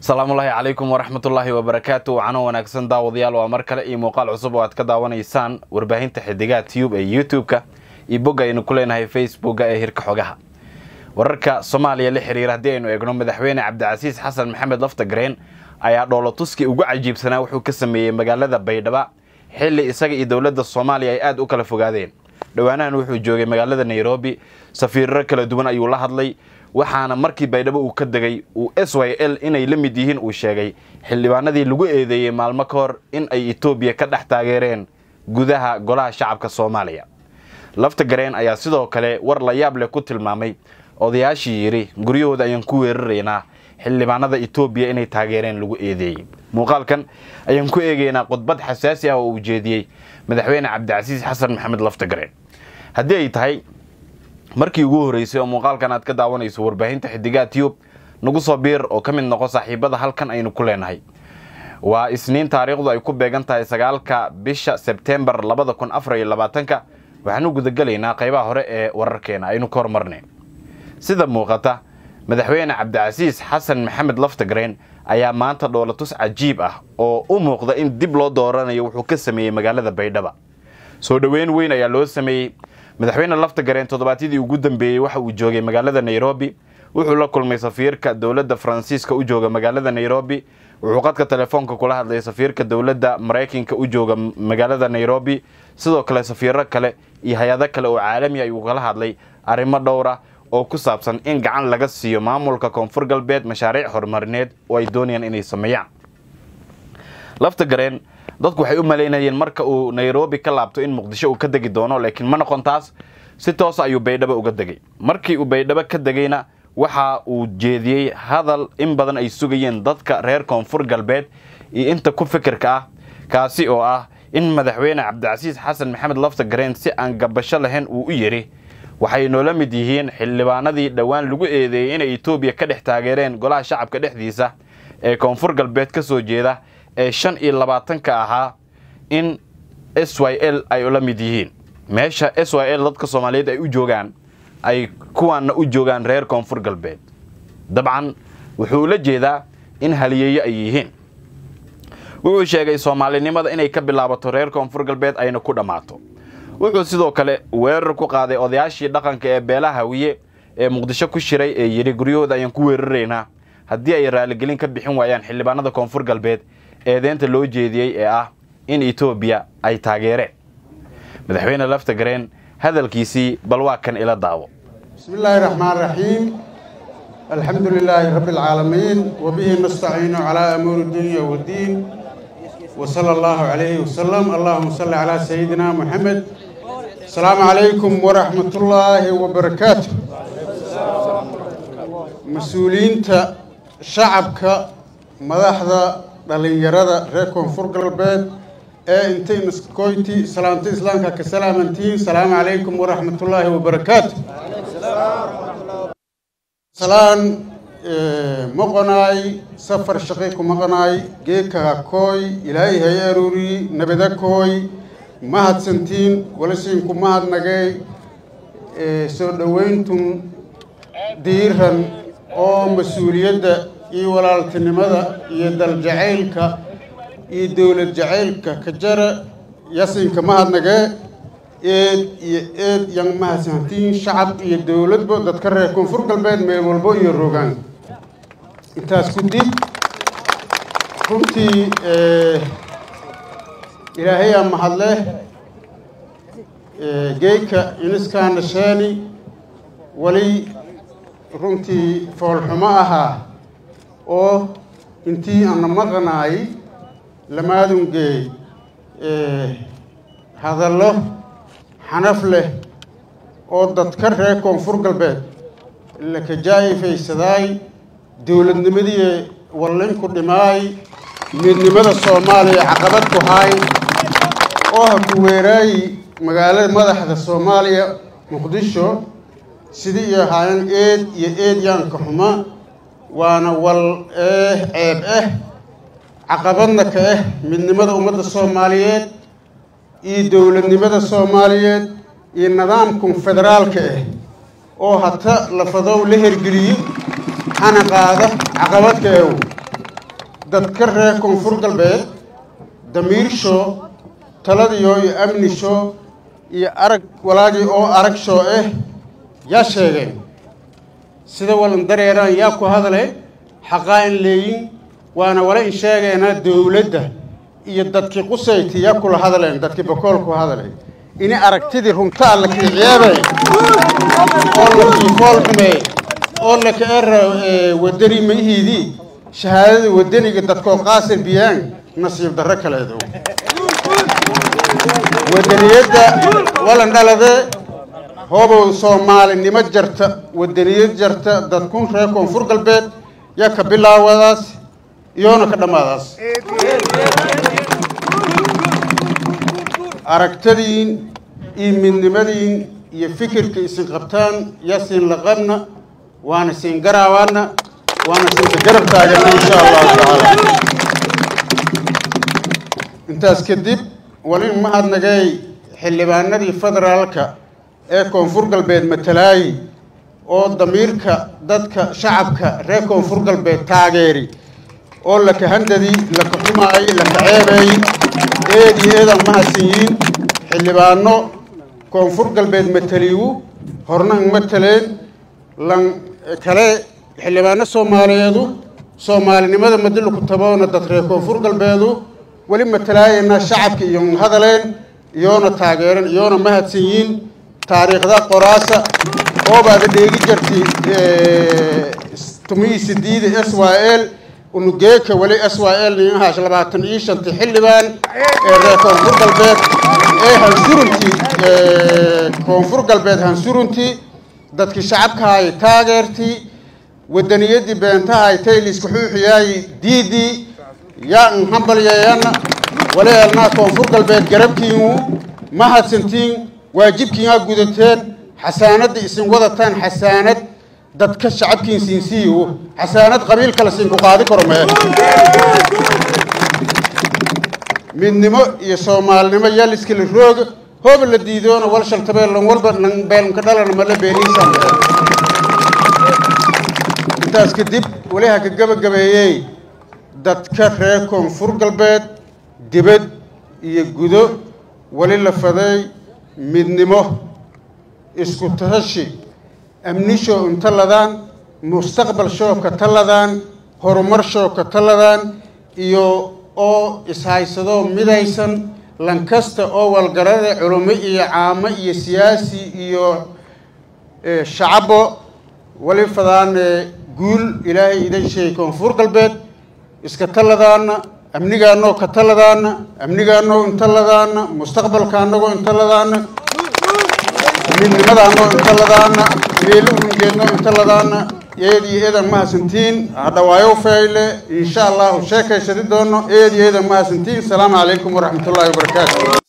asalaamullaahi calaykum waraxmatullaahi wabarakaatu wacano wanaagsan daawadayaal waa mar kale iyo muuqaal cusub oo aad ka daawanaysaan warbaahinta xidigaha tube ee youtube-ka iyo bogga aynu ku leenahay facebookga ee hirka xogaha wararka soomaaliya la xiriira haddii aynu eegno madaxweyne cabdicasiis xasan maxamed laftagreen ayaa dhoolotuskii ugu cajiibsanaa wuxuu ka sameeyey magaalada baydhaba xilli isaga iyo dowladda soomaaliya ay aada u kala fogaadeen dhowaanahan wuxuu joogay magaalada nairobi safiirro kala duwan ayuu la hadlay waxaana markii baydhabo uu ka degay uu s y l inay la mid yihiin uu sheegay xildhibaanadii lagu eedeeyey maalmo ka hor in ay etoobiya ka dhex taageereen gudaha golaha shacabka soomaaliya laftagareen ayaa sidoo kale war la yaab leh ku tilmaamay odayaashii yidhi guryahooda ayaan ku weeraraynaa xildhibaanada etoobiya inay taageereen lagu eedeeyey muuqaalkan ayaan ku eegaynaa khudbad xasaasi ah oo uu jeediyey madaxweyne cabdicasiis xasan maxamed laftagareen haddii ay tahay markii ugu horreysay oo muuqaalkan aad ka daawanayso warbaahinta xidigaha tiyub nagu soo biir oo ka mid noqo saaxiibada halkan aynu ku leenahay waa isniin taariikhdu ay ku beegan tahay sagaalka bisha sebtembar labada kun afar iyo labaatanka waxaanu gudagelaynaa qaybaha hore ee wararkeena aynu ka hormarnay sida muuqata madaxweyne cabdicasiis xasan maxamed laftagreen ayaa maanta dhoolatus cajiib ah oo u muuqda in dib loo dooranayo wuxuu ka sameeyey magaalada baydhaba soo dhoweyn weyn ayaa loo sameeyey madaxweyne laftagareen toddobaadyadii ugu dambeeyey waxa uu joogay magaalada nairobi wuxuu la kulmay safiirka dowladda faransiiska u jooga magaalada nairobi wuxuu qadka telefoonka kula hadlay safiirka dowladda maraykanka u jooga magaalada nairobi sidoo kale safiiro kale iyo hay-ado kale oo caalami ayuu kala hadlay arrimo dhowra oo ku saabsan in gacan laga siiyo maamulka koonfur galbeed mashaariic horumarineed oo ay doonayaan inay sameeyaan laftagareen dadku waxay u malaynayeen marka uu nairobi ka laabto in muqdisho uu ka degi doono laakiin ma noqon taas si toosa ayuu baydhabo uga degay markii uu baydhabo ka degayna waxa uu jeediyey hadal in badan ay sugayeen dadka reer koonfur galbeed iyo inta ku fikirka ah kaasi oo ah in madaxweyne cabdicasiis xasan maxamed laftagareen si aan gabasho lahayn uu u yidhi waxay noola mid yihiin xildhibaanadii dhowaan lagu eedeeyey inay etoobiya ka dhex taageereen golaha shacabka dhexdiisa ee koonfur galbeed ka soo jeeda ee shan iyo labaatanka ahaa in s y l ay ula mid yihiin meesha s y l dadka soomaaliyeed ay u joogaan ay kuwaanna u joogaan reer koonfur galbeed dabcan wuxuu la jeedaa in haliyeeyo ay yihiin wuxuu sheegay soomaalinimada inay ka bilaabato reer koonfur galbeed ayna ku dhammaato wuxuu sidoo kale weerar ku qaaday odayaashii dhaqanka ee beelaha hawiye ee muqdisho ku shiray ee yidhi guryahooda ayaan ku weeraraynaa haddii ay raaligelin ka bixin waayaan xildhibaanada koonfur galbeed eedeynta loo jeediyey ee ah in etoobiya ay taageereen madaxweyne laftagareen hadalkiisii bal waa kan ila daawo bismi illaahi raxmaan raxiim alxamdu lilaahi rabbi alcaalamiin wabihi nastaciinu calaa amuuri dunya waddiin wa sala allahu calayhi wasalam allahuma salli calaa sayidina moxamed asalaamu calaykum waraxmatullaahi wabarakaatu mas-uuliyiinta shacabka madaxda dhallinyarada reer koonfur galbeed ee intay naskoyti salaamta islaamka ka salaamantihiin salaamu calaykum waraxmatullaahi wabarakaatu salaan maqonaay safar shaqi ku maqnaay geekaha kooy ilaahay hay aruuriyi nabada kooy mahadsantiin walasiinku mahadnagay soo dhowayntun diiran oo mas-uuliyadda iyo walaaltinimada iyo daljacaylka iyo dowlad jacaylka ka jara yasinka mahadnagee eed iyo eed yan mahadsantiin shacab iyo dowladba dadka reer koonfur galbeed meel walbo iyo rogaan intaas ku dib runtii ilaahayaa mahadleh geeyka iniskaana sheeni wali runtii foolxumo ahaa oo intii ana maqnaay lamaadungeey hadallo xanaf leh oo dadka reer koonfur galbeed lakajaa'ifaysaday dowladnimadii wallinku dhimaay midnimada soomaaliya caqabad ku haay oo ha ku weeraayi magaalada madaxda soomaaliya muqdisho sidii iyo ahaayeen eed iyo eed yaanka xuma waana wal eh ceeb ah caqabadna ka ah midnimada ummadda soomaaliyeed iyo dowladnimada soomaaliyeed iyo nidaamkan federaalka ah oo hata lafadow la hergeliyo hana qaada caqabadka eew dadka reer koonfur galbeed damiirsho taladiyo iyo amnisho iyo arag walaagii oo arag shoo ah yaa sheegeen sida walan dareeraan yaa ku hadale xaqaa in leeyin waana wala in sheegeena dowladda iyo dadkii qusayti yaa kula hadleen dadkii bakool ku hadlay ini aragtidii runta alla kii ceebay oo la kii fool xumeey oo la ka era wadani maihiidii shahaadada wadaniga dadkoo qaasir biyaan nasiib darro kaleedo wadaniyadda walan dhalade hoobow soomaalinimo jarta wadaniyad jarta dadkun reer koonfur galbeed yaa ka bilaawadaas iyoona ka dhammaadaas aragtadiin iyo midnimadiin iyo fikirka isin qabtaan yaa siin laqabna waana siin garaawaana waana siinka garab taagana insha allahu tacaala intaas kadib walin mahadnagay xildhibaanadii federaalka ee koonfur galbeed matalaayi oo damiirka dadka shacabka reer koonfur galbeed taageeri oo laka handadi laka xumaay laka ceebay eed iyo eedaan mahadsanyiin xildhibaano koonfur galbeed mataliiwu horna ang mataleen lan kale xildhibaano soomaaliyeedu soomaalinimada madilu ku taboona dad reer koonfur galbeedu weli matalaayana shacabka iyo hadaleen iyoona taageeran iyoona mahadsanyiin taariikhda qoraasa oobaada dheegi jarti tumihii sidiida s y l unugeeka weli s y l ninahaash labaatan iyo shanti xildhibaan ee reer koonfur galbeed ee hansurunti koonfur galbeed hansurunti dadkii shacabkahay taageertii wadaniyadii beentahay tayliska xuuxiyaayi diidii yaa n hambalyeeyana waleelnaa koonfur galbeed garabkiinu ma hadsantiin waajibkiinaa gudateen xasaanadda isin wadataan xasaanad dadka shacabkiin siinsiiyo xasaanad qabiil kale siinku qaadi karo mee midnimo iyo soomaalinimo yaa liskala rooga hooba la diidoona wal shaltabeel lan walba lan beelnka dhalana mala beeliisaan intaas kadib weli ha ka gabagabeeyey dadka reer koonfur galbeed dibad iyo gudo weli la faday midnimo isku tashi amnishoo inta ladaan mustaqbal shoo ka taladaan horumar shoo ka taladaan iyo oo ishaysadoo midaysan lankasta oo walgarada culummo iyo caamo iyo siyaasi iyo shacabo weli fadaan guul ilaahay idan sheegay koonfur galbeed iska taladaana amnigaanoo ka taladaana amnigaanoo inta ladaana mustaqbalka anagoo inta ladaana midnimadaanoo inta ladaana meelo uungeednoo inta ladaana eed iyo eedan mahadsantiin hadhawaayo fayle insha allahu sheekaysadi doono eed iyo eedan mahadsantiin asalaamu calaykum waraxmat ullaahi wabarakaatu